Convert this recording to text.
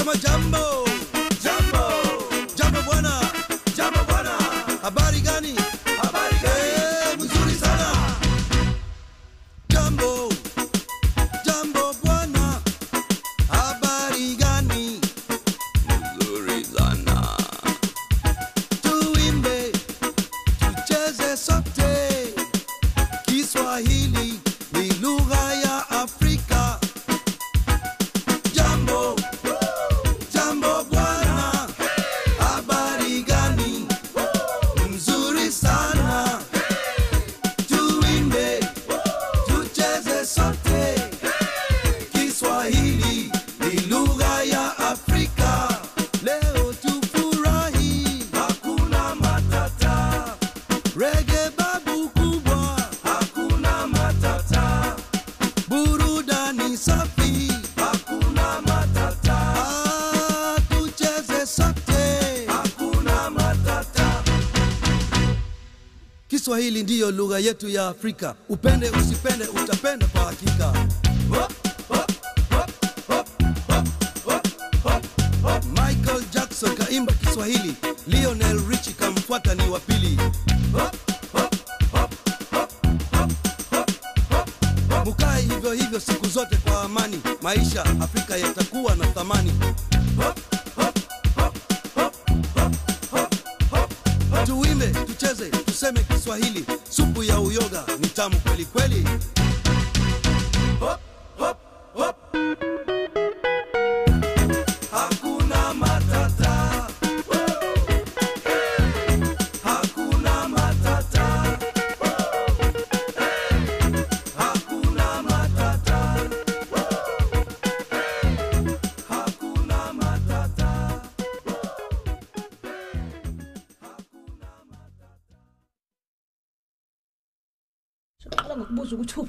Sema jambo, jambo, jambo bwana, jambo bwana. Habari gani? Habari gani? Eh, mzuri sana. Jambo, jambo bwana. Habari gani? Mzuri sana. Tuimbe, tucheze sote. Kiswahili ni lugha ya Afrika. Jambo, jambo bwana, habari gani? Mzuri sana. Tuimbe, tucheze sote. Kiswahili ni lugha ya Afrika. Leo tufurahi, hakuna matata. Rege babu kubwa, hakuna matata. Burudani safi, hakuna matata. Ah, tucheze sote, hakuna matata. Kiswahili ndiyo lugha yetu ya Afrika. Upende usipende, utapenda kwa hakika. Hop, hop, hop, hop, hop, hop, hop, hop. Michael Jackson kaimba Kiswahili, Lionel Richie kamfuata ni wa pili. Hop, hop, hop, hop, hop, hop, hop, hop. Mukae hivyo hivyo siku zote kwa amani, maisha Afrika yatakuwa na thamani. Hop, hop, hop, hop, hop, hop, hop, hop. Tuimbe, tucheze, tuseme Kiswahili, supu ya uyoga ni tamu kweli kweli. Hop, hop, hop. Hakuna matata. Hakuna matata. Hakuna matata. Hakuna matata. qala ngokubuza ukuthi